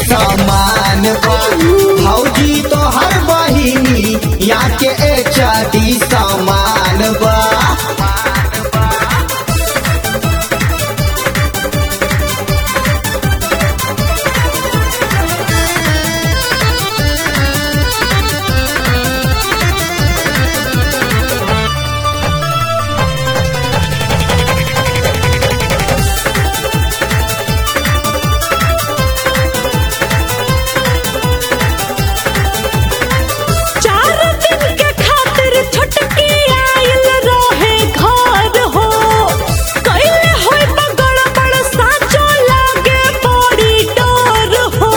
समान बा भौजी तो हर बहिनी या के एचडी समान बा चार दिन के खातिर छुटकी आइल रहे घर हो कैले होय बगड़ बड़ साचो लागे बड़ी डर हो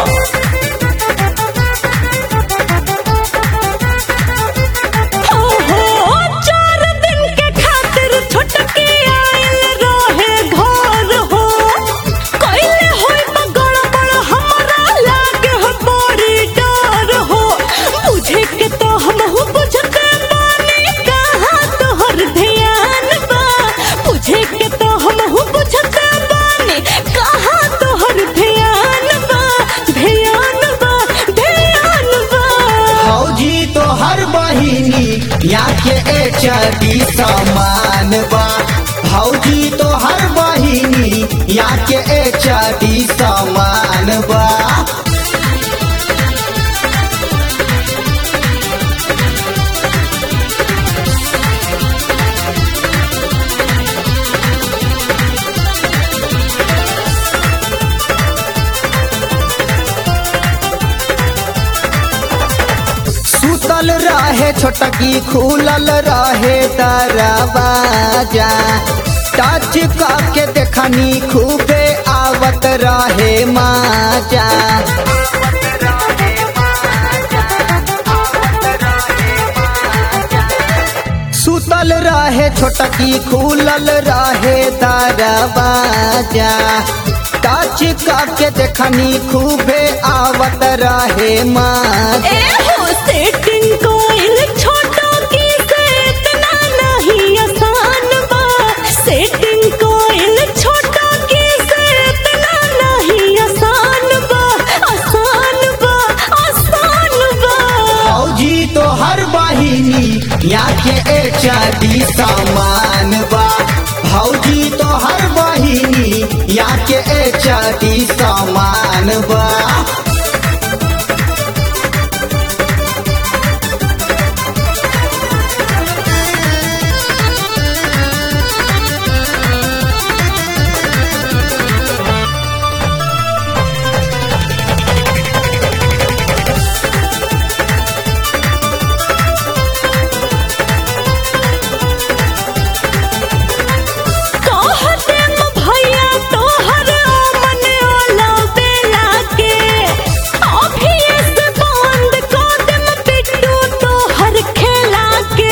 हो हो चार दिन के खातिर छुटकी आइल रहे घर हो कैले होय बगड़ बड़ हमरा लागे हो बड़ी डर हो बुझे के तो हमहू बुझते बानी कहाँ तोहर ध्यान बा बुझे के तो हमहू बुझते बानी कहाँ तोहर ध्यान बा ध्यान बा ध्यान बा भौजी तो हर बहिनी या के एचडी समान बा भौजी तो हर बहिनी या के एचडी समान बा सुतल रहे छोटकी खुलल रहे दरवाजा टच के देखनी खूबे आवत रहे माजा सुतल रहे छोटकी खुलल रहे दरवाजा टच के देखनी खूबे आवत रहे माजा ए हो सेटिंग कोइल छोटो की से इतना नहीं आसान बा सेटिंग कोइल छोटो की से इतना नहीं आसान बा आसान बा आसान बा फौजी तो हर बहिनी या के एचडी समान बा भौजी तो हर बहिनी या के एचडी समान बा कहते म भैया तोहर मन ओला बेला के अभी से बंद कर दे म पिट्टू तोहर खेला के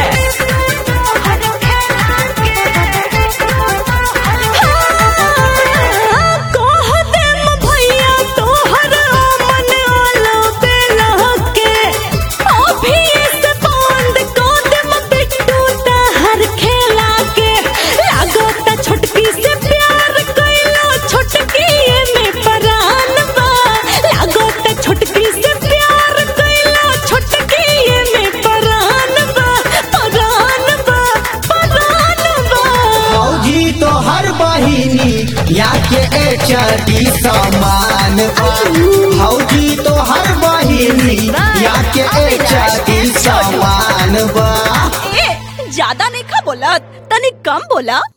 हाँ, कहते म भैया तोहर मन ओला बेला के अभी से बंद कर दे म पिट्टू तोहर खेला के लागता छोटकी से प्यार कइलो छोटकी में परान बा लागता छोटकी से प्यार कइलो छोटकी में परान बा परान बा परान बा फौजी तो हर बहिनी या के एचडी समान बा फौजी तो हर बहिनी या के एचडी समान बा ए ज्यादा नहीं खा बोला तनी कम बोला